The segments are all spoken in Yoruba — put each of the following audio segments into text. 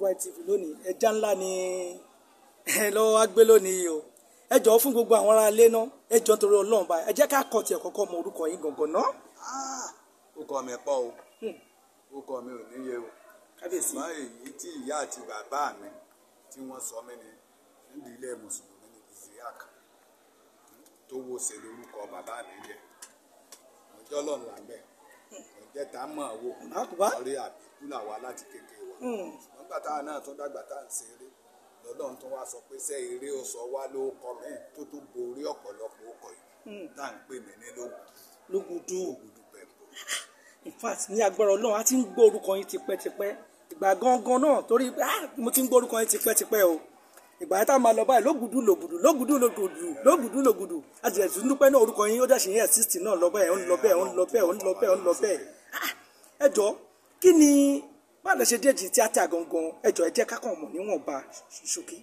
Worldwide TV lónìí ẹja ńlá ni ẹ lọ́wọ́ wá gbé lónìí yìí o ẹ jọ̀ọ́ fún gbogbo àwọn ará ilé náà ẹ jọ̀ọ́ nítorí Ọlọ́run báyìí ẹ jẹ́ ká kọ́ tiẹ̀ kọ́kọ́ mọ orúkọ yín gangan náà. ó kọ mi pọ̀ o ó kọ mi ò níye o kábíyèsí ṣùgbọ́n èyí tí ìyá àti bàbá mi tí wọ́n sọ mí ni nídìí ilé mùsùlùmí ní isiaq tó wo ṣe lórúkọ bàbá mi jẹ ọjọ́ lọ́nà làgbẹ̀ ọjọ́ tá a mọ̀ wò Àkùbá. orí àbíkú làwa láti kékeré wa ṣùgbọ́n gbà táwa náà tó dàgbà tá à ń ṣe eré lọ́lọ́run tó wá sọ pé sẹ́ eré ó sọ wá ló kọ mí tó tó borí ọ̀pọ̀lọpọ̀ ọkọ̀ yìí tá à ń pè mí ní lóògùn lógùdù ògùdù pẹ̀lú. in fact ní agbára Ọlọ́run a ti ń gbọ́ orúkọ yín tipẹ́tipẹ́ ìgbà gangan náà torí ah mo ti ń gbọ́ orúkọ yín tipẹ́tipẹ́ o ìgbà yẹn tá a máa lọ báyìí lógùdù lògùdù lógùdù lògùdù lógùdù lògùdù a ti ẹ̀sùn dúpẹ́ náà orúkọ yín ó dẹ̀ sì yẹn sísì náà lọ bẹ́ẹ̀ ó ń lọ bẹ́ẹ̀ ó ń lọ bẹ́ẹ̀ ó ń lọ bẹ́ẹ̀ ó ń lọ bẹ́ẹ̀ Ah, ẹ jọ̀ọ́ kí ni báwo lẹ ṣe déjì tíátà gangan ẹ jọ̀ọ́ ẹ jẹ́ ká kàn mọ̀ níwọ̀nba ṣókí.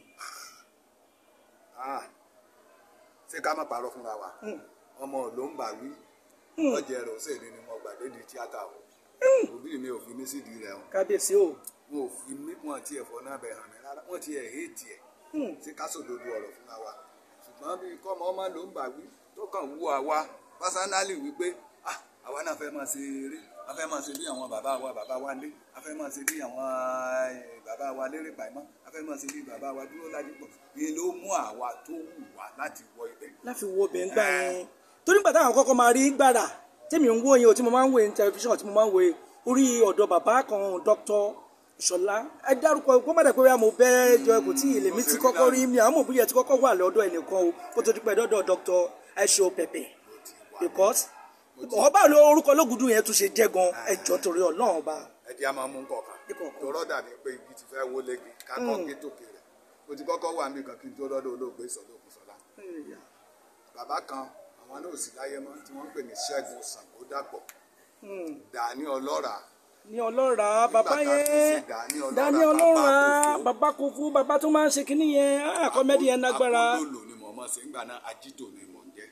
Ah, ṣé ká má parọ́ fúnra wa ọmọ ló ń bà wí ọjà ẹ̀rọ ṣèlú ni mo gbàdé di tíátà o òbí mi ò fi mí sídìí rẹ o kábíyèsí o wọn ò fi mí wọn ti ẹ̀fọ́ náà bẹ̀ hàn mí rárá wọn ti ẹ̀ hétì ẹ̀ ṣé ká sòdodo ọ̀rọ̀ fúnra wa ṣùgbọ́n bí kọ́mọ ọmọ ló ń bà wí tó kàn wú àwa pásánálì wípé ah àwa náà fẹ́ máa ṣe eré a fẹ́ máa ṣe bí àwọn bàbá wa bàbá wa lé a fẹ́ máa ṣe bí àwọn eh, bàbá wa lérè pàìmọ́ a fẹ́ máa ṣe bí bàbá wa dúró lájú pọ̀ ni ló mú àwa tó wù wá láti wọ ibẹ̀ láfi wo obìnrin gbà yẹn torí nígbà táwọn kọ́kọ́ máa rí gbàrà tèmi ń wò yẹn o tí mo máa ń wò ní tẹlifíṣàn tí mo máa ń wò yẹn orí ọ̀dọ̀ bàbá kan dr ìṣọ̀lá ẹ dárúkọ kó má dẹ̀ pé wíwá mo bẹ́ jọ kò tí ilé mi ti kọ́kọ́ rí mi àwọn òbí yẹn ti kọ́kọ́ wà lọ́dọ̀ ẹnìkan o kó tó di pẹ́ dọ́dọ̀ dr aisho pepe because ọba ló orúkọ lógùdù yẹn tún ṣe jẹ́ gan ẹjọ́ torí ọlọ́run ọba ẹ jẹ́ a máa mú kọ̀ọ̀kan Ìkọ̀ọ̀kan. tó rọ́dà bíi pé igi ti fẹ́ wó légi kákọ́ gé tòkè rẹ̀ mo ti kọ́kọ́ wà níbi kan kí n tó rọ́dọ̀ olóògbé ìsọ̀lẹ̀ òkúsọ́lá bàbá kan àwọn náà ò sí láyé mọ́ tí wọ́n ń pè ní ṣẹ́gun ṣàngódàpọ̀ dàní ọlọ́ra ní ọlọ́ra bàbá Nígbà tá a fi yẹn ṣe Dání Ọlọ́ra, dání Bàbá ọlọ́ra Kòfó. bàbá Kòfó bàbá tó máa ń ṣe kínní yẹn ah, kọ́mẹ́dì yẹn lágbára. akólólò ni mò ń mọ̀ sí ńgbà náà ajídò ni mò ń jẹ́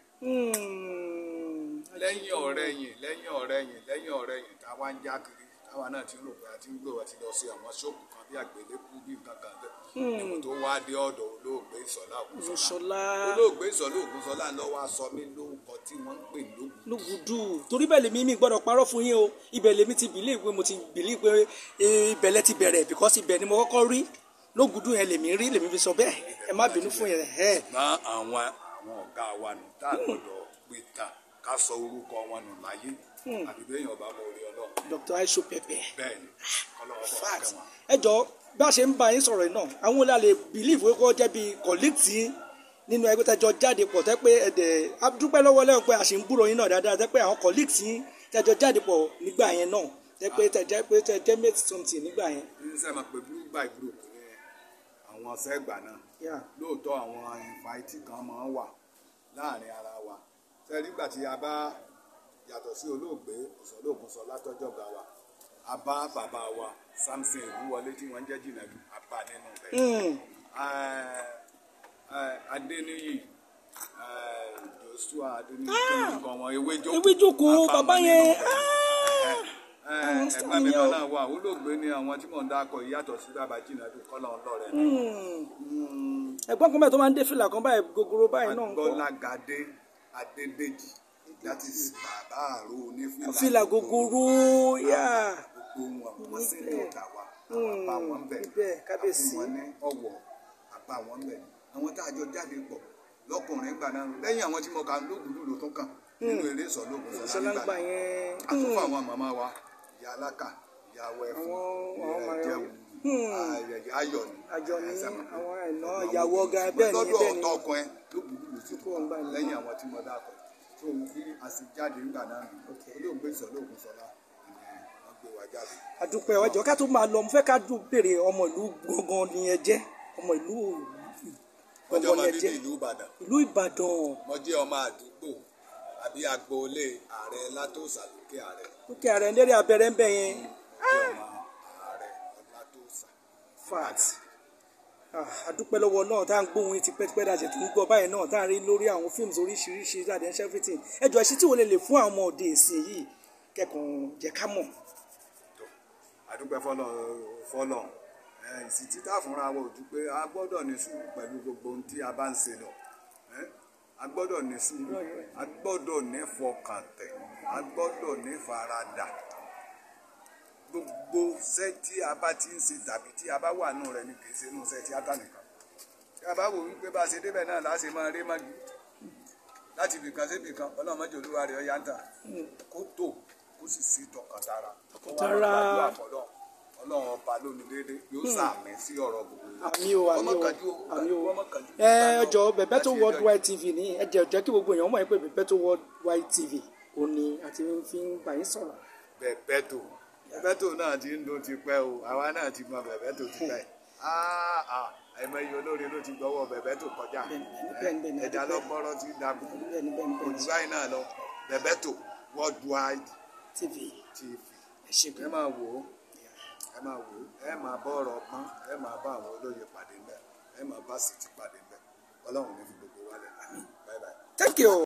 Hmm. lẹ́yìn ọ̀rẹ́ yìn lẹ́yìn ọ̀rẹ́ yìn lẹ́yìn ọ̀rẹ́ yìn táwa ń já kiri táwa náà ti ń rò pé a ti ń gbé wa ti lọ sí àwọn ṣọ́ọ̀bù kan bí àgbélébú bí nǹkan kan bẹ́ẹ̀ nígbà tó wá dé ọ̀dọ̀ olóògbé ìsọ̀lá ògúnṣọlá Ìṣọ̀lá olóògbé ìsọ̀lá ògúnṣọlá ló wá sọ mí lórúkọ tí wọ́n ń pè lóògùn lùgùdù torí bẹ́ẹ̀ lèmi mi gbọ́dọ̀ parọ́ fún yín o ibẹ̀ lèmi ti bìlí pé mo ti bìlí pé eh, ibẹ̀ lẹ ti bẹ̀rẹ̀ because ibẹ̀ ni mo kọ́kọ́ rí lógùdù yẹn lèmi rí lèmi fi sọ bẹ́ẹ̀ ẹ má bínú fún yẹn ẹ ṣùgbọ́n àwọn àwọn ọ̀gá wa nù tá a gbọ́dọ̀ pé tán ká sọ orúkọ wọn nù láyé àbí bẹ́ẹ̀ yàn bá mọ orí ọlọ́run Dr. Aisho Pepe bẹ́ẹ̀ ni ọlọ́run bọ̀ fact kẹ́ wọn. ẹ jọ bá a ṣe ń bá yín sọ̀rọ̀ yìí náà àwọn olè lè believe wípé ó jẹ́ bíi colleague tí nínú ẹgbẹ́ tẹ́jọ jáde pọ̀ tẹ́ pé ẹ̀dẹ̀ a dúpẹ́ lọ́wọ́ lẹ́yìn pé a ṣì ń gbúrò yín náà dáadáa tẹ́ pé àwọn colleague tí tẹ́jọ jáde pọ̀ nígbà yẹn náà tẹ́ pé tẹ́jẹ́ pé tẹ́jẹ́ mate something nígbà yẹn. ní sẹ́ máa pe blue by group ní àwọn sẹ́gbà náà Yeah. lóòótọ́ àwọn ìfàìtì kan máa ń wà láàrin ara wa sẹ́rí nígbà tí a bá yàtọ̀ sí olóògbé ìsọ̀lóògùn sọ látọ́jọ́ ga wa a bá bàbá wa Samson ìwúwọlé tí wọ́n ń jẹ́ jìnnàdù a bá nínú rẹ̀ Hmm. Adéníyì eh, Joshua Adéníyì kí ni nǹkan wọn ewé jókòó Ewé jókòó, a bá bàbá wọn yẹn, nínú rẹ̀. Eh, eh, àwọn ẹgbẹ́ mi yẹn o. kan náà wà olóògbé ni àwọn tí mò ń dákọ̀ yìí yàtọ̀ sí bàbá jìnnàdù kọ́lọ́ ọlọ́rẹ̀ Hmm. ẹ̀gbọ́n kan báyìí tó máa ń dé fìlà kan báyìí gogoro báyìí náà ń kọ́ agbọ́lágadé adédèjì that is bàbá àrò onífìlà fìlà gogoro yá gbogbo wọn wọn sì ní ọ̀tà wa àwọn àbá wọn ń bẹ̀ Ibẹ̀, kábíyèsí. àfún wọn ní ọ̀wọ̀ àbá wọn ń bẹ̀ àwọn tá a jọ jáde pọ̀ lọ́kùnrin gbà náà lẹ́yìn àwọn tí mo kà lóògùn ló tún kàn nínú eré ìsọ̀lógún sọlá sọlá ń gbà nígbà yẹn àtúfò àwọn màmá wa ìyá alákà ìyá wẹfún Àwọn- àwọn ìyá màmá- jẹun ayẹyẹ ayọ̀ ni àjọ ní ẹsẹ̀ mọ̀. àwọn àìná ìyàwó ọ̀gá bẹ́ẹ̀ ni lọ́dọ̀ bẹ́ẹ̀ ni ọ̀tọ̀ ọkọ ẹ lóògùn ló ti kúrò ń gbà ní. lẹ́yìn àwọn tí mo dá kọ tó bí a sì jáde nígbà náà nù olóògbé ìsọ̀lógún sọlá wọ́n gbé wa jáde. àdúpẹ́ ọjọ́ ká tó máa lọ mo fẹ́ ká dùn béèrè ọmọ ìlú gangan ni ẹ jẹ́ ọmọ ìlú ọjọ́ gangan ni máa ẹ bíbí jẹ́ ìlú ìbàdàn ìlú Ìbàdàn mo jẹ́ ọmọ àdúgbò àbí agboolé ààrẹ látòsà lókè ààrẹ lókè ààrẹ ń lérí abẹ́rẹ́ ń bẹ̀ yẹn mo jẹ́ ọmọ ààrẹ látòsà. fat àdúpẹ́ lọ́wọ́ náà tá à ń gbóhùn yín tipẹ́tipẹ́ dàjẹ́ tó ń gbọ́ báyìí náà tá à ń rí lórí àwọn fíìmù oríṣiríṣi jáde ń ṣe everything ẹjọ́ ẹṣin tí wọ́n lè lè fún àwọn ọmọ òde ìsìn yìí kẹ́kọ̀ọ́ jẹ́ ká mọ̀ àdúpẹ́ fọlọ́ fọlọ́ ẹ, ìsìn títà fúnra wa ò ju pé a gbọ́dọ̀ ní sùúrù pẹ̀lú gbogbo ohun tí a bá ń ṣe lọ ẹ, a gbọ́dọ̀ ní sùúrù a gbọ́dọ̀ ní fọkàntẹ̀ a gbọ́dọ̀ ní faradà gbogbo iṣẹ́ tí a bá ti ń ṣe tàbí tí a bá wà nù rẹ̀ ni kì í ṣe inú iṣẹ́ tíátà nìkan tí a bá wò wípé bá a ṣe débẹ̀ náà láti máa rí mọ́jú láti ibìkan sí ibìkan ọlọ́run mọ́jọ olúwa rẹ̀ ọ̀yá ń tà kó tó kó sì sí tọkàntara Tọkàntara. Ọlọ́run gbàdúrà fọ́lọ́run. ọlọ́run ọba lónìí déédéé yóò sàmì sí ọ̀rọ̀ gbogbo wa. àmì o àmì Ọmọ o kànjú o, àmì o ọmọ kànjú. ẹ ọjọ́ Bebeto Worldwide TV ní ẹ jẹ́ jẹ́ kí gbogbo èèyàn mọ̀ pé Bebeto Worldwide TV ò ní àti fi ń bá yín sọ̀rọ̀ bẹ̀bẹ̀tò bẹ̀bẹ̀tò náà ti ń dún tipẹ́ o àwa náà ti mọ bẹ̀bẹ̀tò tipẹ́ Ah, ah, àìmọye olórin ló ti gbọ́wọ́ bẹ̀bẹ̀tò kọjá Bẹ́ẹ̀ni, bẹ́ẹ̀ni, bẹ́ẹ̀ni, ẹ̀dá adúpẹ́. lọ́gbọ́rọ́ ti dàbò bẹ́ẹ̀ni bẹ́ẹ̀ni bẹ́ẹ̀ni òjò báyìí náà lọ bẹ̀bẹ̀tò worldwide TV tv ẹ ṣe ẹ gan máa wò ó ẹ máa wò ó ẹ máa bọ́ ọ̀rọ̀ ọgbọ́n ẹ máa bá àwọn olóye pàdé ńbẹ̀ ẹ máa bá sì ti pàdé ńbẹ̀ ọlọ́run ní fi gbogbo wálẹ̀ bye bye. thank you.